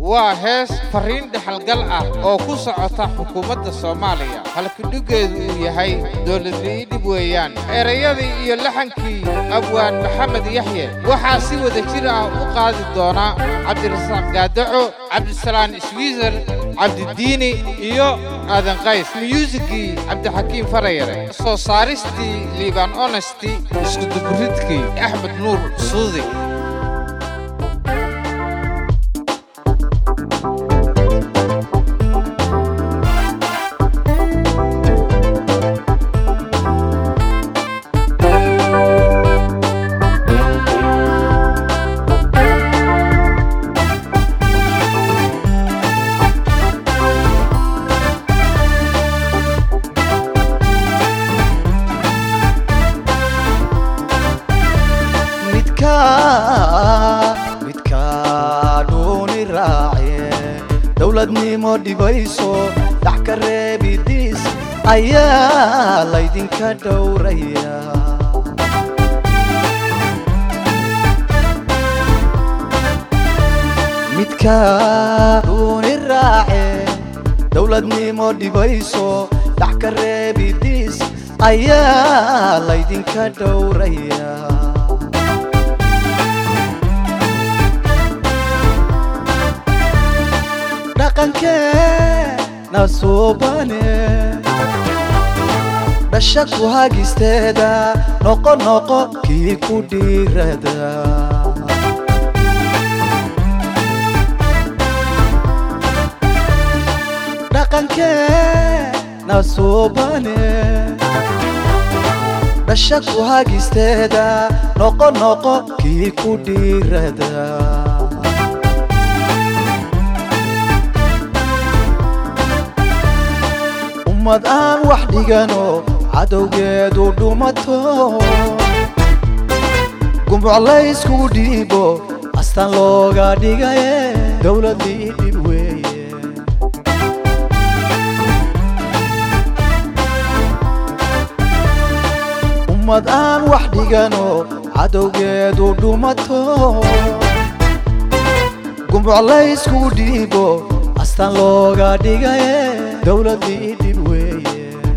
waa hees farriin dhexalgal ah oo ku socota xukuumadda soomaaliya halkudhiggeedu uu yahay dowladlii dhib weeyaan erayadii iyo laxankii abwaan maxamed yaxye waxaa si wada jir ah u qaadi doona cabdirasaaq gaadaco cabdisalaan iswiiser cabdidiini iyo aadan qays myuusigii cabdixakiim farayare soo saaristii liibaan onesti iskuduburidkii axmed nuur suudi midkaadhuuni raace dowladnimo dhibayso dhax ka reebidiis ayaa laydinka dhowraya midkaadhuuni raace dowladnimo dhibayso dhax ka reebidiis ayaa laydinka dhowraya dhaqankeena suubane dhasha ku hagisteeda noqo noqo kii ku dhiirada dhaqankeena suubane dhasha ku hagisteeda noqo noqo kii ku dhiirada ummad aan wax dhigano cadowgeedu dhumato gumbuc layskugu dhiibo astaan looga dhigaye dowladii dhib weeye ummad aan wax dhigano cadowgeedu dhumato gumbuc layskugu dhiibo astaan looga dhigaye dowladii dhib weeye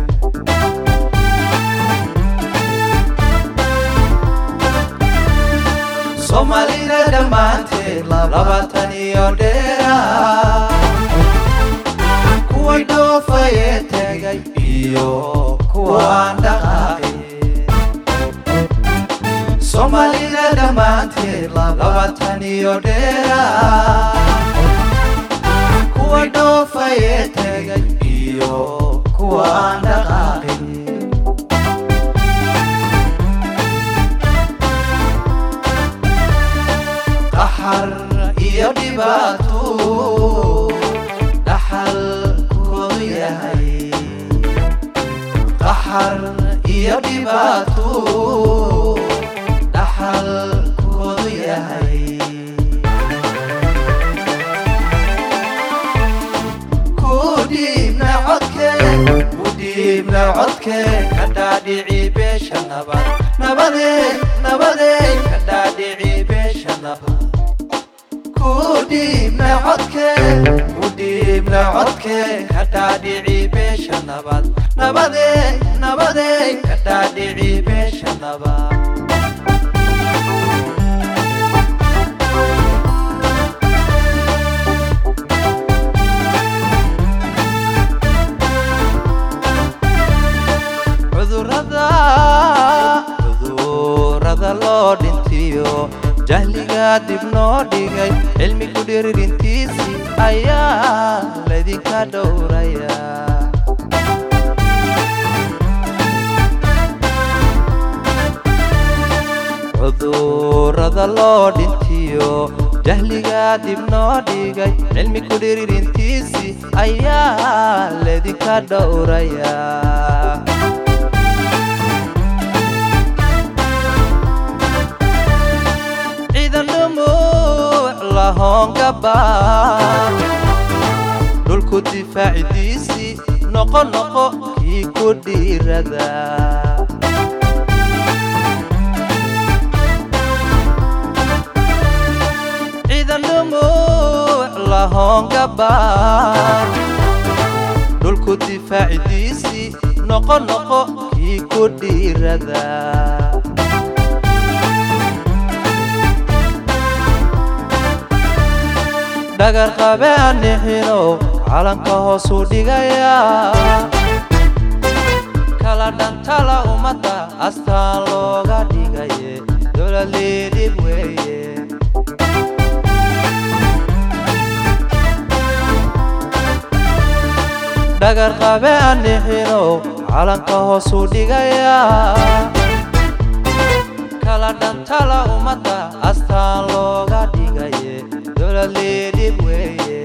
soomaalida dhammaanteed labaatan iyo dheera kuway dhoofaye tegay iyo kuwaan dhaqaaqay soomaalida dhammaanteed labaatan iyo dheera kuwa dhoofaye tegay iyo kuwa aan dhaqaaqin qaxar iyo dhibaato dhaxal koodu yahay qaxar iyo dhibaato dhaxal koodu yahay udhiibna codke ka dhaadhici beesha nabad nabadey nabadey ka dhaadhici beesha nabad kudhiibna codke udhiibna codke ka dhaadhici beesha nabad nabadey nabadey ka dhaadhici beesha nabad cudurada loo dhintiyo jahliga dib noo dhigay cilmi ku dhiririntiisii ayaa laydinka dhowraya cudurada loo dhintiyo jahliga dib noo dhigay cilmi ku dhiririntiisii ayaa laydinka dhowraya dhulku difaacidiisii noqo noqo kii ku dhiirada ciidan dhumuuc laho noqongabaar dhulku difaacidiisii noqo noqo kii ku dhiirada dhagar qabe anixinow calanka hoosuu dhigaya kala dhantala ummadda astaan looga dhigaye dowladliidhib weeye dhagar qabe anixinow calanka hoosuu dhigaya kala dhantala ummadda astaan looga dhigaye dowladliidhib weeye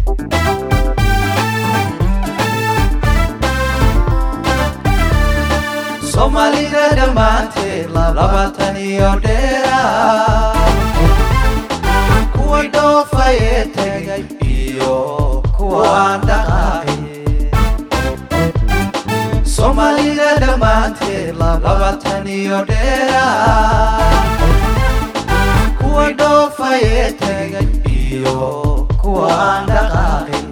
soomaalida dhammaanteed labaatan iyo dheera kuway dhoofaye tegay iyo kuwaan dhaqaaqin soomaalida dhammaanteed labaatan iyo dheera kuway dhoofaye tegay iyo kuwaan dhaqaaqin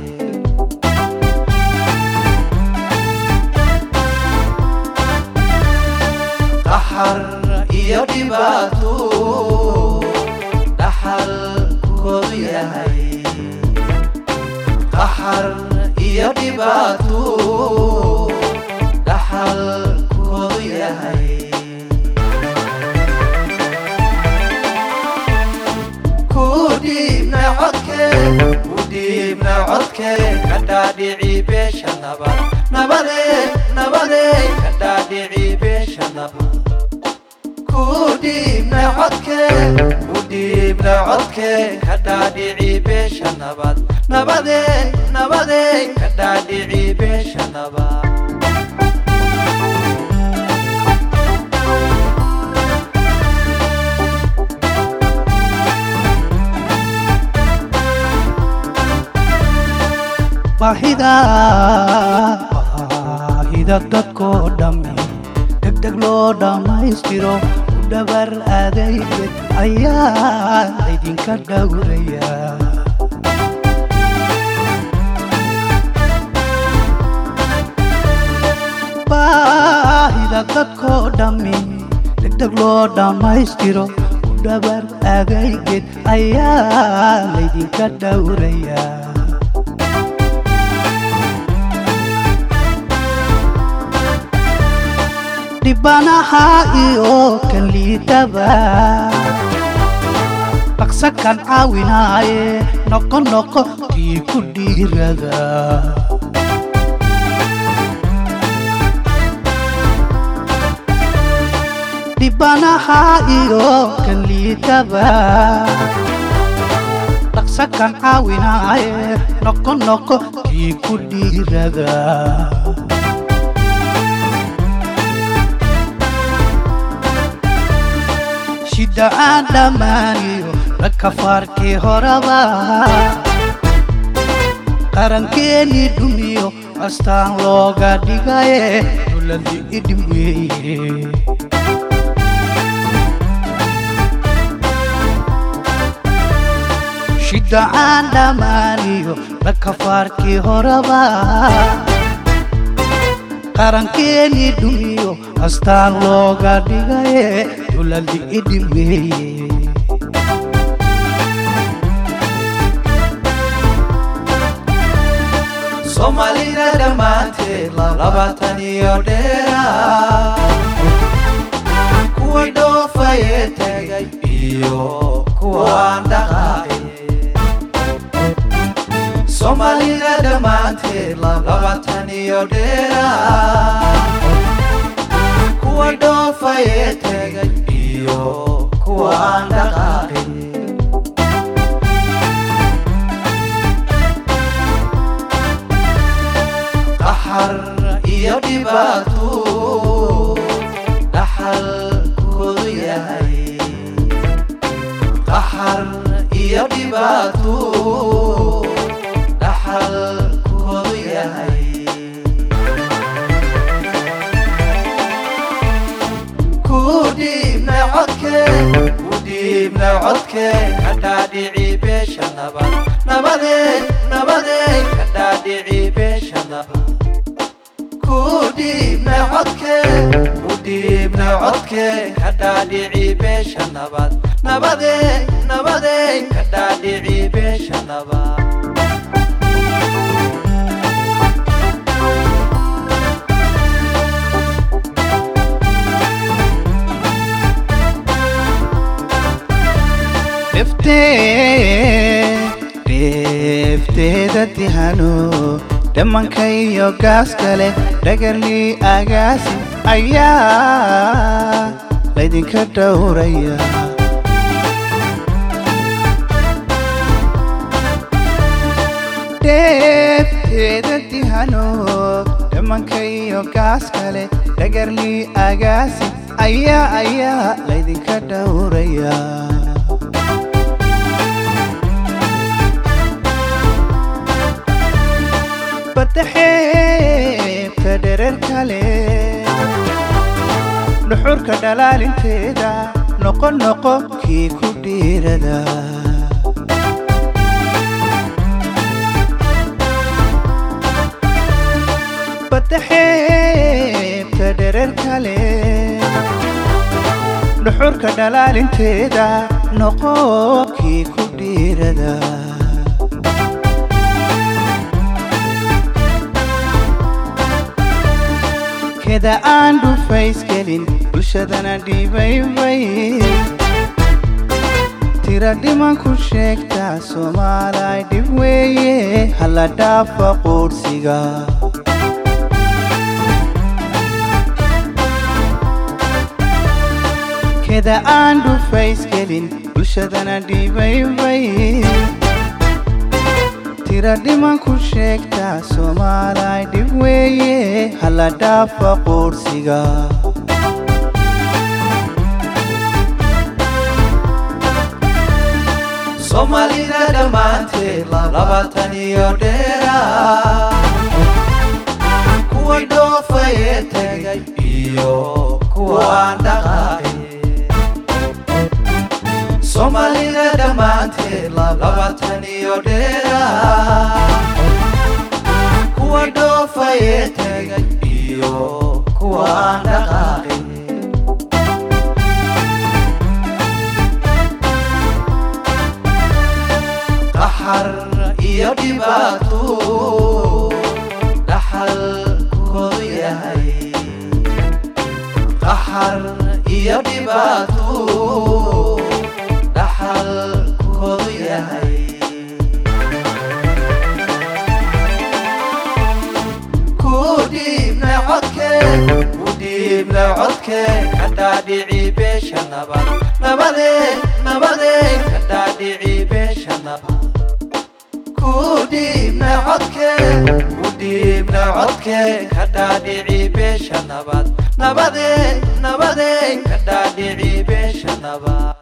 qaxar iyo dhibaato dhaxalkoodu yahay qaxar iyo dhibaato dhaxalkoodu yahay ku dhiibna codke ku dhiibna codke ka dhaadhici beesha nabad nabade nabade ka dhaadhici beesha nabad ku dhiibna codke ku dhiibna codke ka dhaadhici beesha nabad nabade nabade ka dhaadhici beesha nabad baahida baahida dadkoo dhammi degdeg loo dhammaystiro u dhabar adeyged ayaa laydinka dhowraya baahida dadkoo dhammi degdeg loo dhammaystiro u dhabar adeyged ayaa laydinka dhowraya dhibanaha iyo kan liidaba dhaqsa kan caawinaaye noqo noqo kii ku dhiirada dhibanaha iyo kan liidaba dhaqsa kan caawinaaye noqo noqo kii ku dhiirada shida aan dhammaaniyo rakafaarkii horaba qarankeennii dhumiyo astaan looga dhigaye duladii idhib weeye shida aan dhammaaniyo rakafaarkii horaba qarankeennii dhumiyo astaan looga dhigaye dulali idhib weeye soomaalida dhammaanteed labaatan iyo dheera kuway dhoofaye tegay iyo kuwaan dhaqaaqin soomaalida dhammaanteed labaatan iyo dheera kuway dhoofaye tegay iyo kuwaan dhaqaaqin qaxar iyo dhibaato dhaxalkoodu yahay qaxar iyo dhibaato dhaxalkoodu yahay ku dhiibna codke ku dhiibna codke ka dhaadhici beesha nabad nabade nabadey ka dhaadhici beesha nabad ku dhiibna codke ku dhiibna codke ka dhaadhici beesha nabad nabadey nabadey ka dhaadhici beesha nabad dheefteeda dihano dhammanka iyo gaas kale dhagarlii agaasi ayaa laydinka dhowraya dheefteeda dihano dhammanka iyo gaas kale dhagarlii agaasi ayaa ayaa laydinka dhowraya badaxeebta dherer kale dhuxurka dhalaalinteeda noqo noqo kii ku dhiirada badaxeebta dherer kale dhuxurka dhalaalinteeda noqo kii ku dhiirada keda aan dhufaysgelin bulshadana dhibaybay tira dhiman ku sheegtaa soomaalay dhib weeye hala dhaafa quudhsiga keda aan dhufaysgelin bulshadana dhibaybay tira dhiman ku sheegtaa soomaalay dhib weeye hala dhaafa quudhsiga soomaalida dhammaanteed labaatan iyo dheera kuway dhoofaye tegay iyo kuwaan dhaqaaqin soomaalida dhammaanteed labaatan iyo dheera kuwa dhoofaye tegay iyo kuwaan dhaqaaqin qaxar iyo dhibaato dhaxalkoodu yahay qaxar iyo dhibaato dhaxalkoodu yahay ku dhiibna codke ku dhiibna codke ka dhaadhici beesha nabad nabade nabade ka dhaadhici beesha nabad ku dhiibna codke ku dhiibna codke ka dhaadhici beesha nabad nabade nabade ka dhaadhici beesha nabad